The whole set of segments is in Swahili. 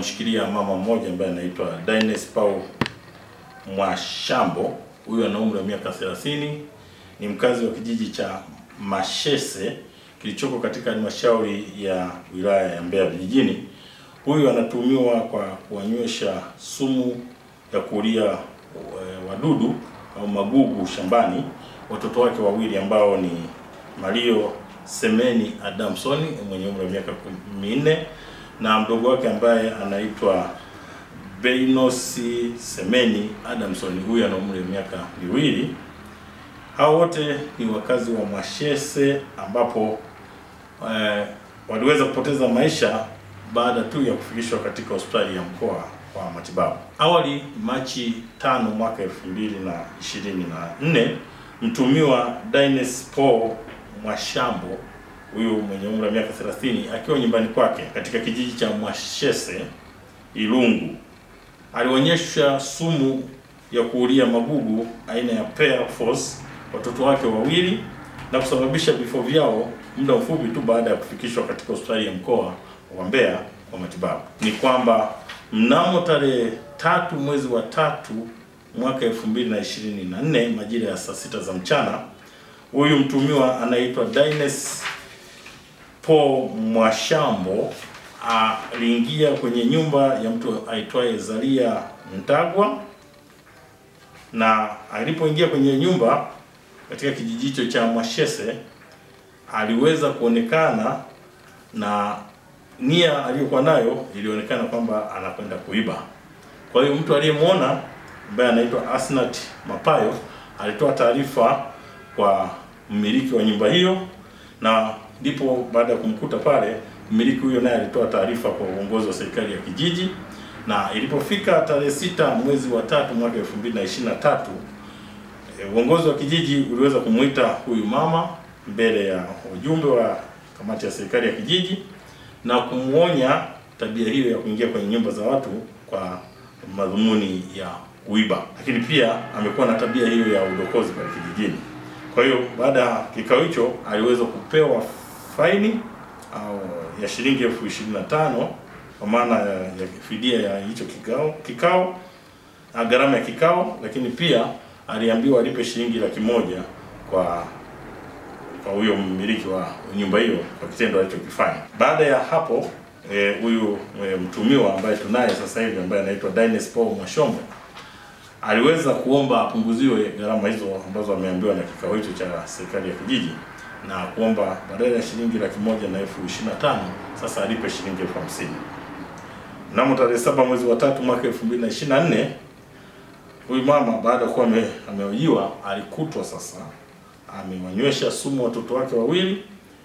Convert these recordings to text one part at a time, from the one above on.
wanamshikilia mama mmoja ambaye anaitwa Dines Paul Mwashambo. Huyu ana umri wa miaka 30, ni mkazi wa kijiji cha Mashese kilichoko katika halmashauri ya wilaya ya Mbeya vijijini. Huyu anatuhumiwa kwa kuwanywesha sumu ya kuulia e, wadudu au magugu shambani watoto wake wawili ambao ni Mario Semeni Adamson mwenye umri wa miaka minne na mdogo wake ambaye anaitwa Beinosi Semeni Adamson, huyu ana umri wa miaka miwili. Hao wote ni wakazi wa Mwashese ambapo eh, waliweza kupoteza maisha baada tu ya kufikishwa katika hospitali ya mkoa kwa matibabu. Awali, Machi tano mwaka elfu mbili na ishirini na nne mtumiwa Dines Paul Mwashambo huyu mwenye umri wa miaka 30 akiwa nyumbani kwake katika kijiji cha Mwashese Ilungu alionyesha sumu ya kuulia magugu aina ya Pear Force watoto wake wawili na kusababisha vifo vyao muda mfupi tu baada ya kufikishwa katika hospitali ya mkoa wa Mbeya kwa matibabu. Ni kwamba mnamo tarehe tatu mwezi wa tatu mwaka 2024 majira ya saa sita za mchana huyu mtumiwa anaitwa Dines Paul Mwashambo aliingia kwenye nyumba ya mtu aitwaye Zaria Mtagwa, na alipoingia kwenye nyumba katika kijiji hicho cha Mwashese aliweza kuonekana na nia aliyokuwa nayo ilionekana kwamba anakwenda kuiba. Kwa hiyo mtu aliyemwona ambaye anaitwa Asnat Mapayo alitoa taarifa kwa mmiliki wa nyumba hiyo, na ndipo baada ya kumkuta pale, mmiliki huyo naye alitoa taarifa kwa uongozi wa serikali ya kijiji, na ilipofika tarehe sita mwezi wa tatu mwaka 2023 e, uongozi wa kijiji uliweza kumuita huyu mama mbele ya ujumbe wa kamati ya serikali ya kijiji na kumuonya tabia hiyo ya kuingia kwenye nyumba za watu kwa madhumuni ya kuiba, lakini pia amekuwa na tabia hiyo ya udokozi pale kijijini. Kwa hiyo baada ya kikao hicho aliweza kupewa faini au ya shilingi elfu ishirini na tano kwa maana ya, ya fidia ya hicho kikao kikao na gharama ya kikao, lakini pia aliambiwa alipe shilingi laki moja kwa kwa huyo mmiliki wa nyumba hiyo kwa kitendo alichokifanya. Baada ya hapo huyu e, mtumiwa ambaye tunaye sasa hivi ambaye anaitwa Dines Paul Mwashombo aliweza kuomba apunguziwe gharama hizo ambazo ameambiwa na kikao hicho cha serikali ya kijiji na kuomba badala ya shilingi laki moja na elfu ishirini na tano sasa alipe shilingi elfu hamsini. Mnamo tarehe saba mwezi wa tatu mwaka elfu mbili na ishirini na nne huyu mama baada ya kuwa amehojiwa alikutwa sasa amewanywesha sumu watoto wake wawili,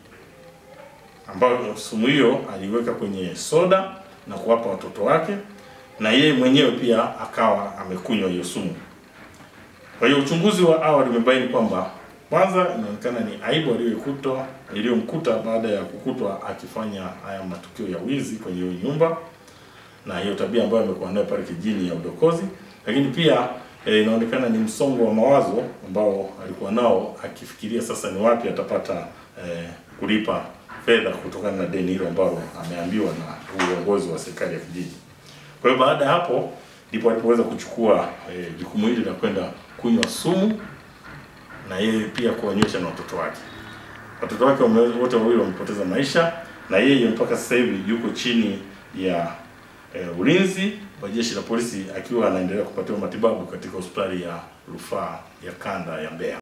ambayo sumu hiyo aliweka kwenye soda na kuwapa watoto wake, na yeye mwenyewe pia akawa amekunywa hiyo sumu. Kwa hiyo uchunguzi wa awali umebaini kwamba kwanza, inaonekana ni aibu aliyoikuta iliyomkuta baada ya kukutwa akifanya haya matukio ya wizi kwenye hiyo nyumba, na hiyo tabia ambayo amekuwa nayo pale kijijini ya udokozi, lakini pia E, inaonekana ni msongo wa mawazo ambao alikuwa nao akifikiria sasa ni wapi atapata e, kulipa fedha kutokana na deni hilo ambalo ameambiwa na uongozi wa serikali ya kijiji. Kwa hiyo baada ya hapo ndipo alipoweza kuchukua jukumu e, hili la kwenda kunywa sumu na yeye pia kuwanywesha na watoto wake. Watoto wake wote wawili wamepoteza maisha na yeye mpaka sasa hivi yuko chini ya e, ulinzi wa jeshi la polisi akiwa anaendelea kupatiwa matibabu katika hospitali ya rufaa ya kanda ya Mbeya.